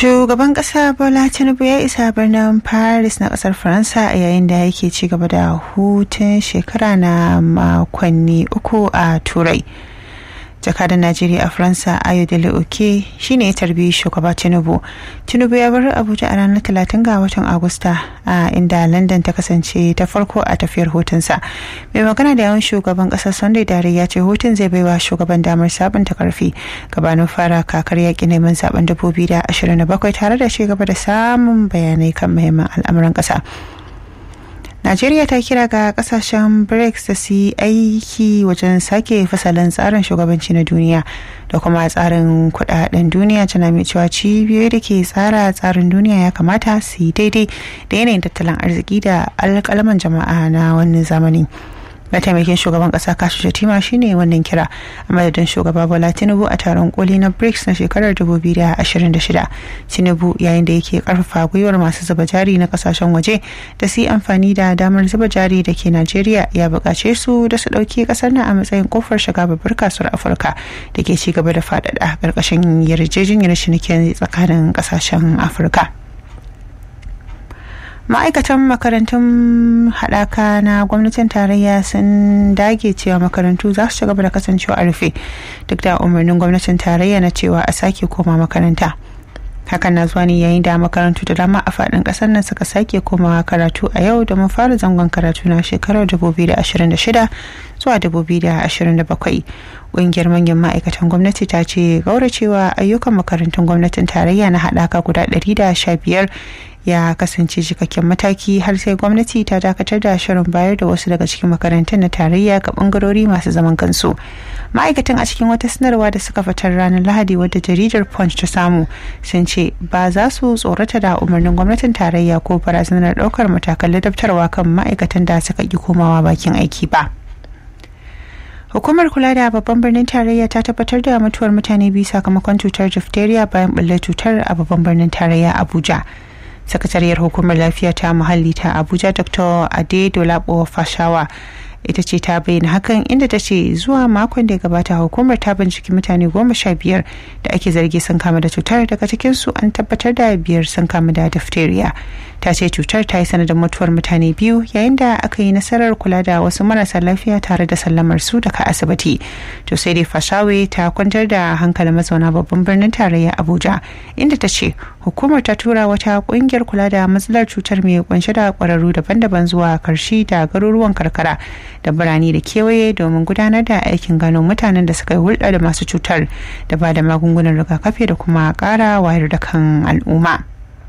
Shugaban ƙasa Bola Tinubu ya isa birnin Paris na ƙasar Faransa a yayin da yake ci gaba da hutun shekara na makonni uku a Turai. jakadan najeriya a faransa ayodele oke shine ya tarbi shugaba tinubu tinubu ya bar abuja a ranar talatin ga watan agusta a inda london ta kasance ta farko a tafiyar hutunsa mai magana da yawan shugaban kasar sunday dare ya ce hutun zai baiwa shugaban damar sabunta karfi gabanin fara kakar yaƙi neman zaben 2027 tare da ci gaba da samun bayanai kan muhimman al'amuran ƙasa Najeriya ta kira ga kasashen BRICS da su yi aiki wajen sake fasalin tsarin shugabanci na duniya da kuma tsarin kudaden duniya tana mai cewa cibiyoyi da ke tsara tsarin duniya ya kamata su yi daidai da yanayin tattalin arziki da alƙalaman jama'a na wannan zamani. mataimakin shugaban kasa kashi shatima shine wannan kira a madadin shugaba bola tinubu a taron koli na brics na shekarar 2026 tinubu yayin da yake karfafa gwiwar masu zuba jari na kasashen waje da su yi amfani da damar zuba jari da ke najeriya ya buƙace su da su ɗauki ƙasar nan a matsayin kofar shiga babbar kasuwar afirka da ke ci gaba da faɗaɗa ƙarƙashin yarjejeniyar cinikin tsakanin ƙasashen afirka. ma'aikatan makarantun haɗaka na gwamnatin tarayya sun dage cewa makarantu za su ci gaba da kasancewa a rufe duk da umarnin gwamnatin tarayya na cewa a sake koma makaranta hakan na zuwa ne yayin da makarantu da dama a faɗin ƙasar nan suka sake komawa karatu a yau domin fara zangon karatu na shekarar 2026 zuwa 2027 ƙungiyar manyan ma'aikatan gwamnati ta ce gauracewa ayyukan makarantun gwamnatin tarayya na haɗaka guda 115 ya kasance cikakken mataki har sai gwamnati ta dakatar da shirin bayar da wasu daga cikin makarantun na tarayya ga bangarori masu zaman kansu ma'aikatan a cikin wata sanarwa da suka fitar ranar lahadi wadda jaridar punch ta samu sun ce ba za su tsorata da umarnin gwamnatin tarayya ko barazanar daukar matakan ladabtarwa kan ma'aikatan da suka ki komawa bakin aiki ba hukumar kula da babban birnin tarayya ta tabbatar da mutuwar mutane biyu sakamakon cutar diphtheria bayan ɓullar cutar a babban birnin tarayya abuja sakatariyar hukumar lafiya ta muhalli ta abuja dr adedolapo fashawa ita ce ta bayyana hakan inda ta ce zuwa makon da ya gabata hukumar ta binciki mutane goma sha biyar da ake zargi sun kama da cutar daga cikinsu an tabbatar da biyar sun kama da diphtheria ta ce cutar ta yi sanadin mutuwar mutane biyu yayin da aka yi nasarar kula da wasu marasa lafiya tare da sallamar su daga asibiti to sai dai fashawe ta kwantar da hankalin mazauna babban birnin tarayya abuja inda ta ce hukumar ta tura wata kungiyar kula da matsalar cutar mai kunshe da kwararru daban-daban zuwa karshi da garuruwan karkara da birane da kewaye domin gudanar da aikin gano mutanen da suka yi hulɗa da masu cutar da ba da magungunan rigakafi da kuma ƙara wayar da kan al'umma.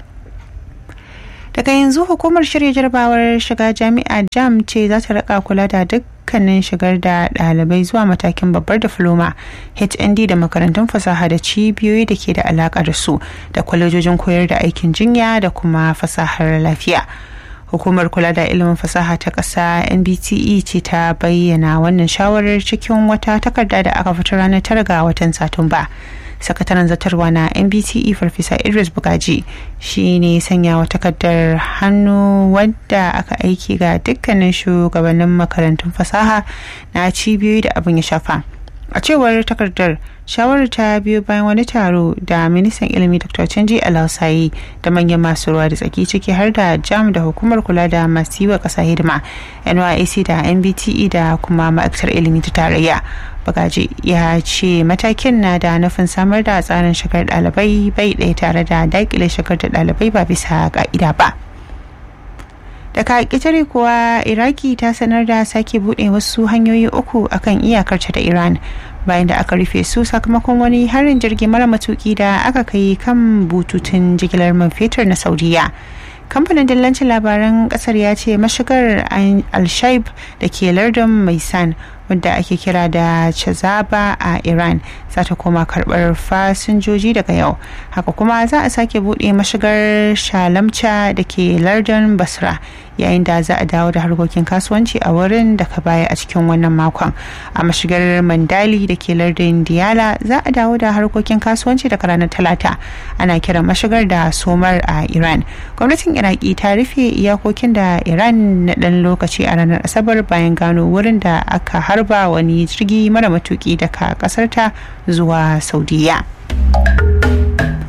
daga yanzu hukumar shirya jarabawar shiga jami'a jam ce za ta rika kula da dukkanin shigar da ɗalibai zuwa matakin babbar difloma hnd da makarantun fasaha da cibiyoyi da ke da alaƙa da su da kwalejojin koyar da aikin jinya da kuma fasahar lafiya hukumar kula da ilimin fasaha ta ƙasa nbte ce ta bayyana wannan shawarar cikin wata takarda da aka fitar ranar tara ga watan satumba sakataren zartarwa na nbte farfesa idris bugaji shi ne sanya wa takardar hannu wadda aka aiki ga dukkanin shugabannin makarantun fasaha na cibiyoyi da abin ya shafa a cewar takardar shawarar ta biyo bayan wani taro da ministan ilimi dr canji alausayi da manyan masu ruwa da tsaki ciki har da jam da hukumar kula da masu yi wa ƙasa hidima nyac da nbte da kuma ma'aikatar ilimi ta tarayya bagaji ya ce matakin na da nufin samar da tsarin shigar ɗalibai bai ɗaya tare da daƙile shigar da ɗalibai ba bisa ƙa'ida ba daga ƙetare kuwa iraki ta sanar da sake buɗe wasu hanyoyi uku akan iyakarta da iran bayan da aka rufe su sakamakon wani harin jirgi mara matuki da aka kai kan bututun jigilar man fetur na saudiya kamfanin dillancin labaran kasar ya ce mashigar al-shaib da ke lardin maisan wadda ake kira da chazaba a iran za ta koma karbar fasinjoji daga yau haka kuma za a sake bude mashigar shalamca da ke lardin basra yayin da za a dawo da harkokin kasuwanci a wurin da ka baya a cikin wannan makon a mashigar mandali da ke lardin diyala za a dawo da harkokin kasuwanci daga ranar talata ana kiran mashigar da somar a iran gwamnatin iraki ta rufe iyakokin da iran na dan lokaci a ranar asabar bayan gano wurin da aka harba wani jirgi mara matuki daga kasarta zuwa saudiya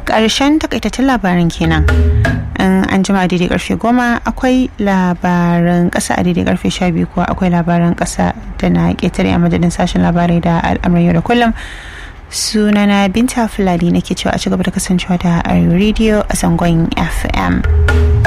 ƙarshen takaitattun labarin kenan in an jima daidai karfe goma akwai labaran ƙasa a daidai karfe sha biyu kuwa akwai labaran ƙasa da na ƙetare a madadin sashen labarai da al'amuran yau da kullum sunana binta fulani nake cewa a cigaba da kasancewa da radio a zangon fm